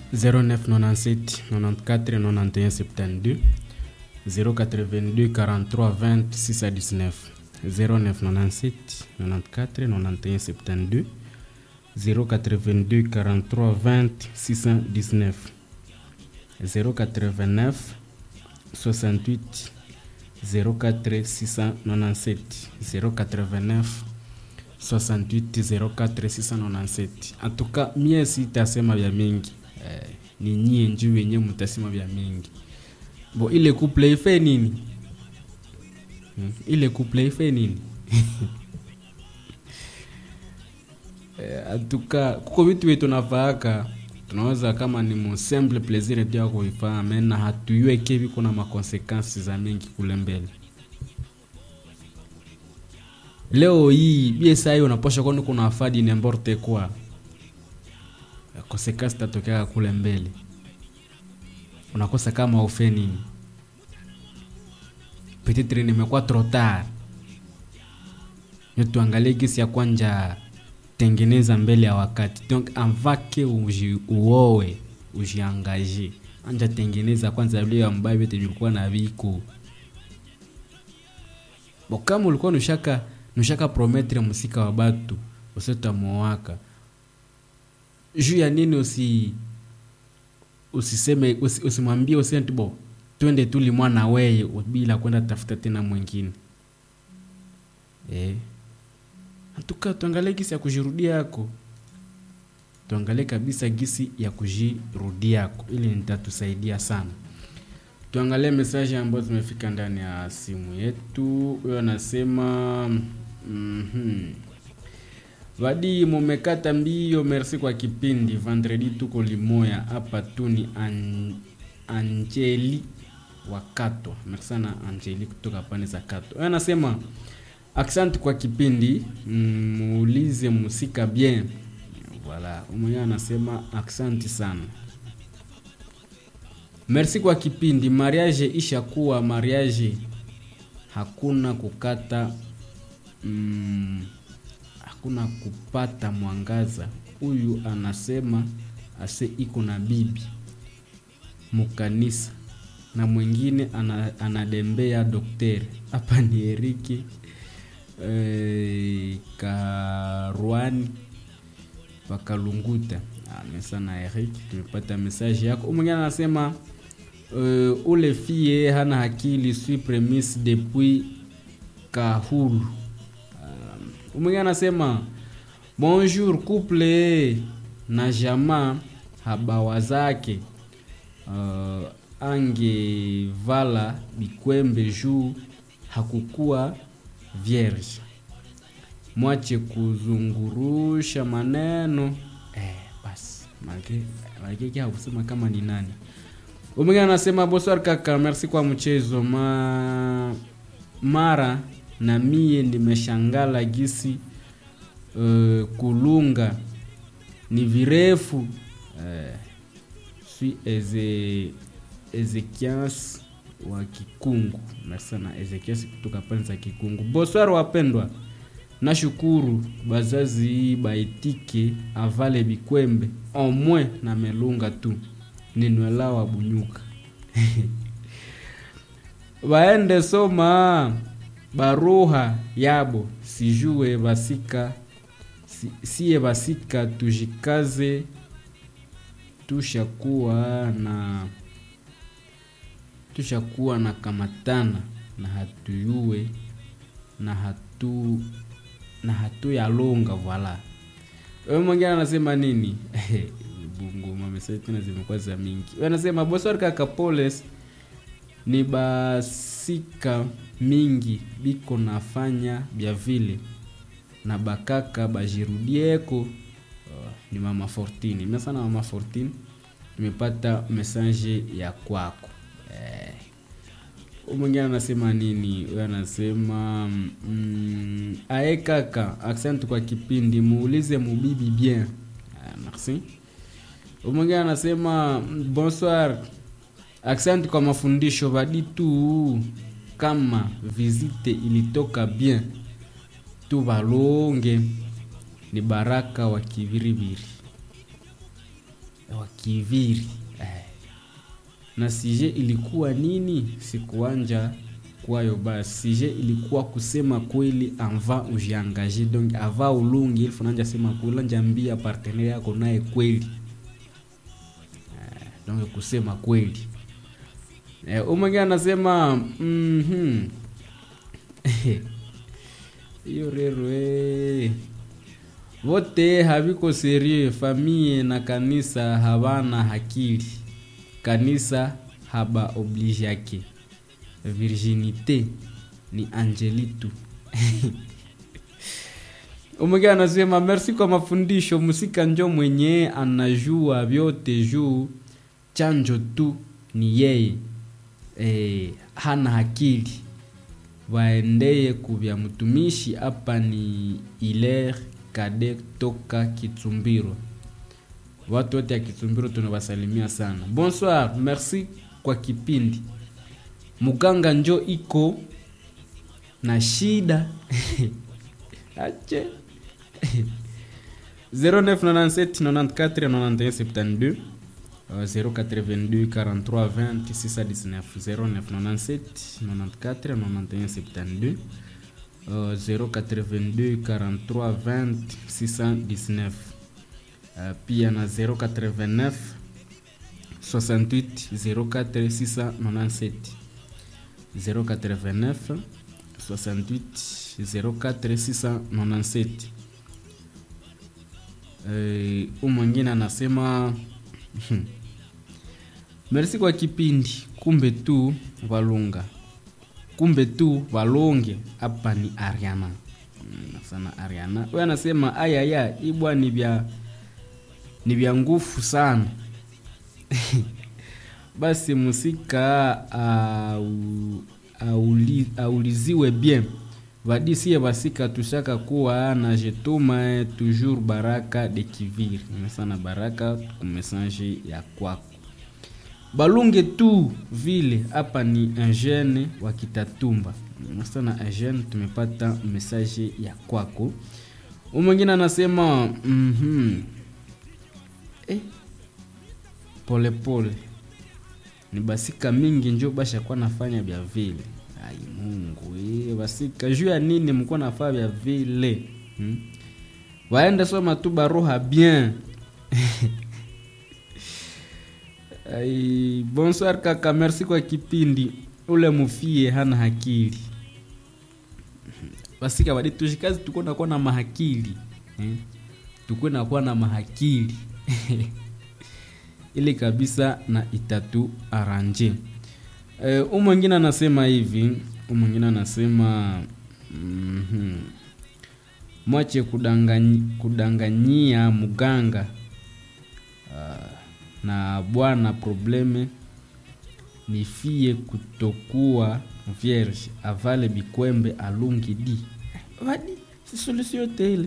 0997 94 91 72 082 43 20 6 à 19 0997 94 91 72 082 43 20 619 089 68 04 697 089 68 04 697 en tout cas mie sitasema vya mingi eh, ni nyie njuu wenye mtasema vya mingi bo ile couple ife nini hmm? ile couple ife nini eh, atuka kuko vitu vyetu nafaaka tunaweza kama ni musemble plaisir tu ya kuifanya mena hatuyueke viko na makonsekansi za mingi kule mbele leo hii bie sai unaposha kwani kuna afadi nemborte kwa konsekansi tatokea kule mbele unakosa kama ufe nini petitre nimekuwa trop tard tuangalie gisi ya kwanja tengeneza mbele ya wakati donc avake uji, uowe ujiangaje anja tengeneza kwanza vile ambayo vyote vilikuwa na viko bo kama ulikuwa nushaka nushaka prometre musika wa batu usetamuowaka juu ya nini usi usiseme usi, usimwambie usenti bo twende tuli mwana weye bila kwenda tafuta tena mwingine eh tuka tuangalie gisi ya kujirudia yako tuangalie kabisa gisi ya kujirudia yako ili nitatusaidia sana tuangalie mesaje ambazo zimefika ndani ya simu yetu huyo anasema mm-hmm. vadi mumekata mbio merci kwa kipindi vendredi tuko limoya hapa tu ni an, anjeli wakato merci sana anjeli kutoka pande za kato huyo anasema Asante kwa kipindi, muulize musika bien. Voilà, mwenyewe anasema asante sana. Merci kwa kipindi. Mariage ishakuwa mariage, hakuna kukata mm, hakuna kupata mwangaza. Huyu anasema ase iko na bibi mukanisa na mwingine ana, anadembea dokteri. Hapa ni Eriki eh, Karwani Pakalunguta. Ah, sana Eric, tumepata message yako. Mwingine anasema uh, ule fie hana akili sui premise depuis Kahulu. Uh, mwingine anasema bonjour couple na jamaa habawa zake uh, angevala bikwembe juu hakukuwa vierge mwache kuzungurusha maneno eh, basi malkeki hakusema kama ni nani umwingine anasema bonsoir kaka merci kwa mchezo Ma... mara na mie nimeshangala gisi uh, kulunga ni virefu uh, sui eze ezekias wa Kikungu. Merci sana Ezekias kutoka pande za Kikungu. Bonsoir wapendwa, nashukuru bazazi baitike avale bikwembe omwe na melunga tu ninwela wa bunyuka baende soma baruha yabo sijue basika si, siye basika tujikaze tushakuwa na tushakuwa na kamatana na hatuyue na hatu na hatuyalonga vala wewe mwingine anasema nini bunguma mesaji tena zimekuwa za mingi wewe anasema boswar kaka poles ni basika mingi biko nafanya bya vile na bakaka bajirudieko uh, ni mama fortini mimi sana mama fortini nimepata message ya kwako eh, mwingine anasema nini huyo anasema mm, ae kaka asante kwa kipindi muulize mubibi bien ah, merci mwingine anasema bonsoir asante kwa mafundisho badi tu kama visite ilitoka bien tu balonge ni baraka wa kiviriviri wa Kiviri eh. Na sije ilikuwa nini? Sikuanja kwayo basi. Sije ilikuwa kusema kweli anva ujiangaje, donc ava ulungi ilifo nanja sema kweli njambia partenaire yako naye kweli eh, donc kusema kweli eh, umwengine anasema mhm hiyo rero eh. Vote haviko serie, famille na kanisa havana hakili, kanisa haba oblige yake, virginite ni angelitu Umwingine anasema merci kwa mafundisho, musika njo mwenye anajua vyote juu chanjo tu ni yeye e, hana hakili waendeye kuvya mtumishi hapa ni Hilaire Kade toka Kitsumbiro. Watu wote ya Kitsumbiro tunawasalimia sana. Bonsoir, merci kwa kipindi. Muganga njo iko na shida ache 0997 94 91 72 082 43 20 619 0997 94 91 72 Uh, 082 43 20 619 uh, pia na 089 68 04 697 089 68 04 697 uh, umwengine anasema merci kwa kipindi kumbe tu walunga kumbe tu walonge hapa ni Ariana mm, sana Ariana wewe anasema ayaya ibwa ni vya ni vya nguvu sana basi musika au, auli, auliziwe bien vadisie vasika tushaka kuwa na jetuma toujours baraka de kiviri sana baraka kumesange ya kwako balunge tu vile hapa ni engene wa Kitatumba sana engene tumepata message ya kwako umwengine anasema mm -hmm. eh, pole pole ni basika mingi njo basha kwa nafanya vya vile ai Mungu eh, basika juu ya nini mko nafanya vya vile hmm? waende soma tu baroha bien Ai, bonsoir kaka, merci kwa kipindi. Ule mufie hana hakili basika badi tushikazi tuko nakuwa na mahakili eh? tuko nakuwa na mahakili ili kabisa na itatu aranje eh, umwengine anasema hivi umwengine anasema mm -hmm. mwache kudanganyi, kudanganyia muganga uh, na bwana probleme ni fie kutokuwa vierge avale bikwembe alungi di vadi si solution tele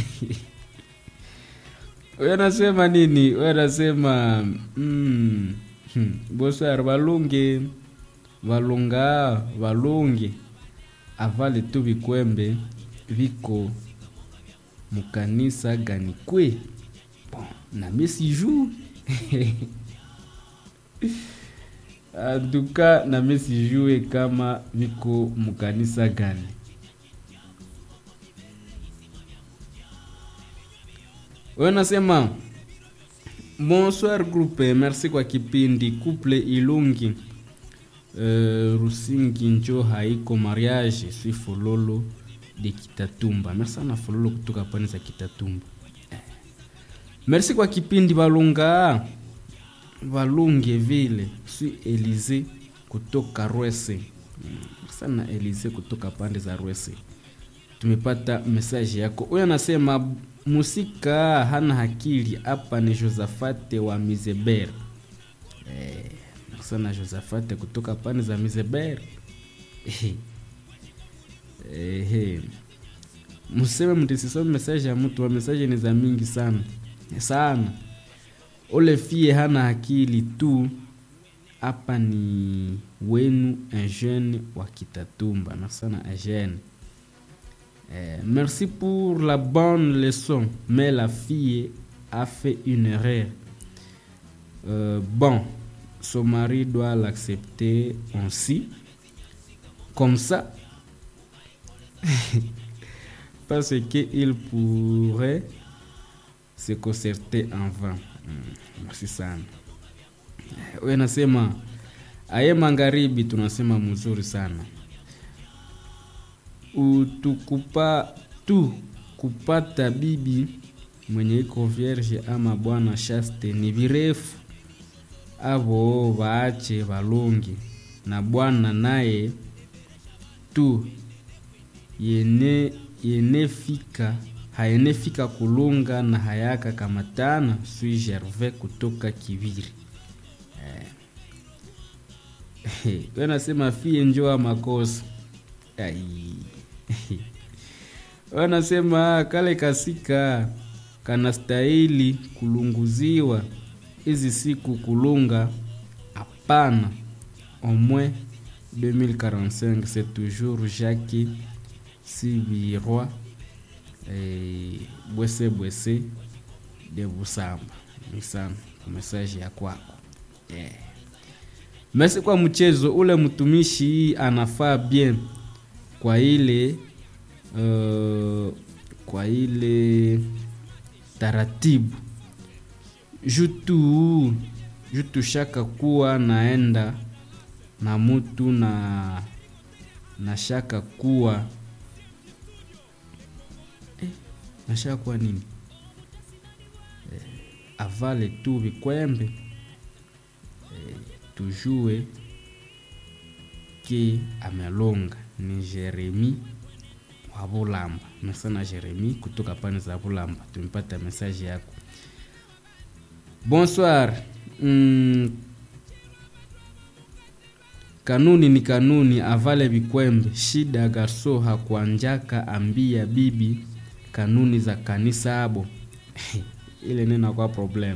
wewe nasema nini wewe nasema mm, hmm, bosar valunge valunga valunge avale tu bikwembe viko mukanisa gani kwe bon, na mesi jour antuka na mesijue kama viko mukanisa gani wewe nasema bonsoir groupe merci kwa kipindi couple ilungi uh, rusingi njo haiko mariage si fololo de kitatumba merci sana fololo kutoka pani za kitatumba merci kwa kipindi balunga valunge vile si elize kutoka rwese mm, sana elize kutoka pande za rwese tumepata mesaje yako huyo anasema musika hana hakili hapa ni josafate wa mizeber eh, sana josafate kutoka pande za mizeber eh, eh, museme mtisisome mesaje ya mtu wa mesaje ni za mingi sana sana ule fie hana akili tu hapa ni wenu eugene wa kitatumba merci sana eugene eh, merci pour la bonne leçon mais la fille a fait une erreur Euh, bon, son mari doit l'accepter ainsi, comme ça, parce qu'il pourrait se concerter en vain. Mm, Merci sana. We nasema aye magharibi, tunasema mzuri sana utukupa tu kupata bibi mwenye iko vierge ama bwana shaste ni virefu avo vaache valongi na bwana naye tu yene yenefika hayenefika kulunga na hayaka kamatana sui gervais kutoka kiviri eh. we nasema fie njoa makosa Ai. wanasema kale kasika kanastahili kulunguziwa hizi siku kulunga hapana omwe 2045 c'est toujours jacques sivirwa eh, bwese bwese de busamba ni sana kwa mesaji ya kwako yeah. mesi kwa mchezo ule mtumishi anafaa bien kwa ile uh, kwa ile taratibu jutu jutu shaka kuwa naenda na mutu na na shaka kuwa eh, na shaka kuwa nini eh, avale tu vikwembe eh, tujue ke amelonga ni jeremi wa bulamba mesana jeremi kutoka pane za bulamba tumepata mesaje yako bonsoir mm, kanuni ni kanuni avale vikwembe shida garso hakuanjaka ambia bibi kanuni za kanisa abo ile nena kwa problem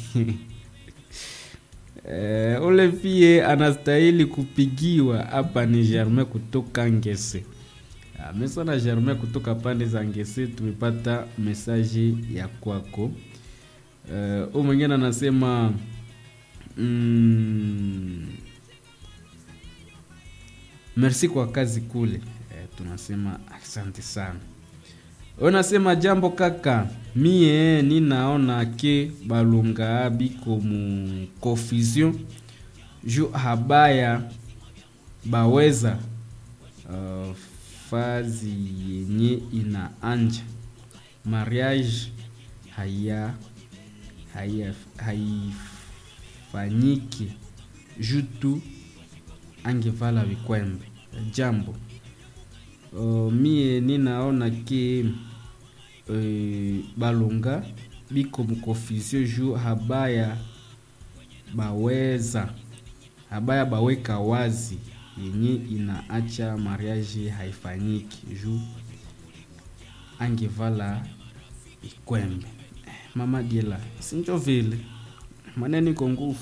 Eh, ule pie anastahili kupigiwa hapa ni Germain kutoka Ngese. Amesana Germain kutoka pande za Ngese, tumepata mesaji ya kwako. Uh, uh, mwingine anasema mm, merci kwa kazi kule. Eh, tunasema asante sana. Unasema jambo kaka, mie ninaona ke balunga biko mu confusion ju habaya baweza uh, fazi yenye ina anja mariage haya haya haifanyiki jutu angevala vikwembe jambo uh, mie ninaona ke uh, balunga biko mukofisio ju habaya baweza habaya baweka wazi yenye inaacha mariage haifanyiki ju angevala ikwembe mama diela sinjo vile maneni iko nguvu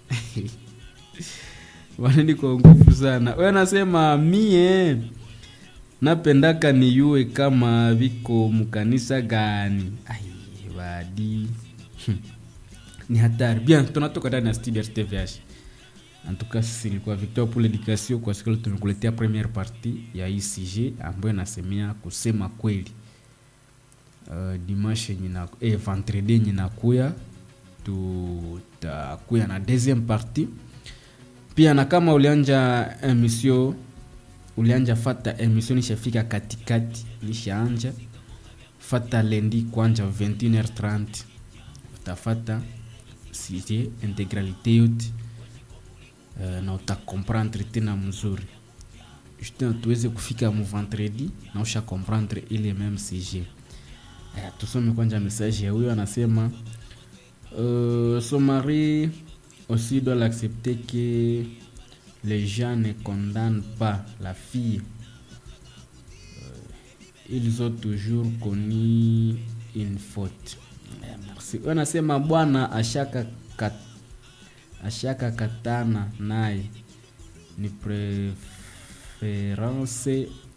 maneni iko nguvu sana we nasema mie napendaka niyue kama viko mkanisa gani ai wadi ni hatari bien tunatoka ndani ya studio rtvh en tout cas sisi nilikuwa victor pour l'éducation kwa siku tumekuletea première partie ya icg ambayo inasemea kusema kweli uh, dimanche nyina eh, vendredi nyinakuya tutakuya na deuxième partie pia na kama ulianja emission ulianja fata emission nishafika katikati nishaanja fata lendi kwanja 21h30 utafata sije integralité yote uh, na utakomprendre tena mzuri justin tuweze kufika mu vendredi na usha comprendre ile même sujet uh, tusome kwanja message ya huyo anasema uh, son mari aussi doit l'accepter que les gens ne condamnent pas la fille euh, ils ont toujours connu une faute eh, merci anasema bwana ashaka kat, ashaka katana naye ni preference